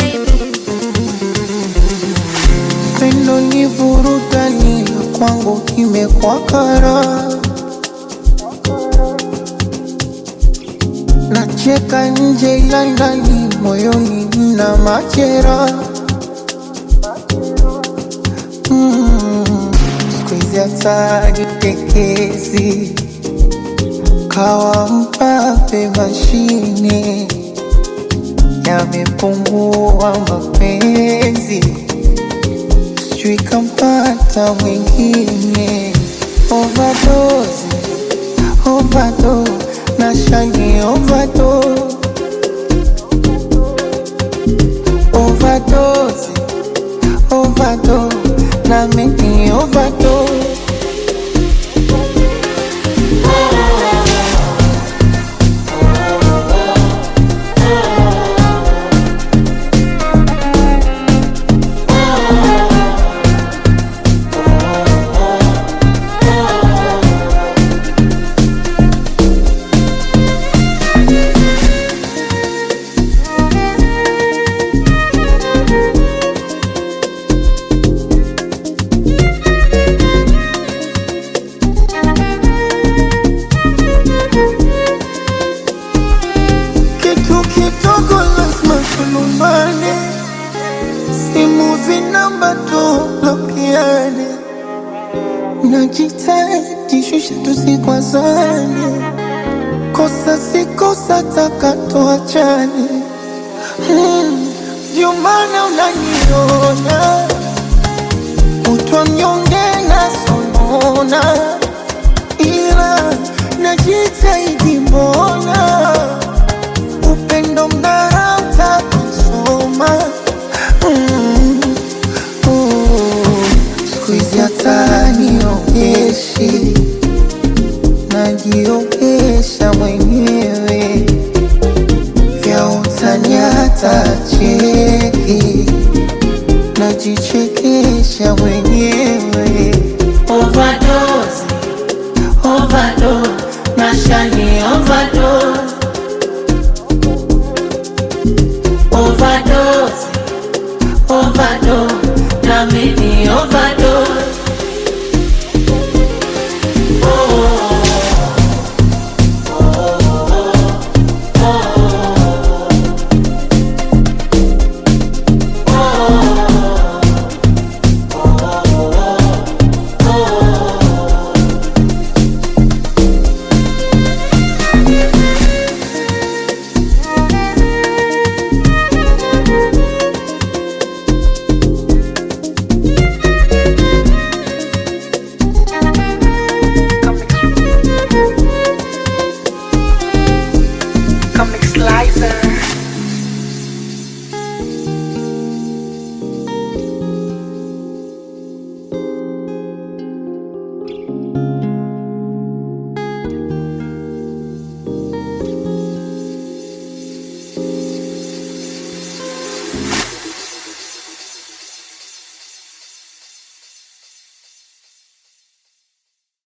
Pendo ni burudani kwangu imekuwa kara, nacheka nje ila ndani moyoni mna machera. Mm, siku hizi hata jitekezi kawa mpape mashine yamepungua mapenzi sijui kampata mwingine overdose, overdose, na shani overdose, overdose, overdose, na mimi overdose. Kitu kidogo lazima tulumbane, simu zinamba tublokiane, najitahidi shusha tusikwazane, kosa si kosa taka tuachane. Hmm, Ndio maana unaniona kutwa mnyonge na sonona, ila najitahidi mbona upendo mnarauta kusoma Mm, oh, siku hizi hata niogeshi najiogesha mwenyewe vya utani hata cheki najichekesha mwenyewe Overdose.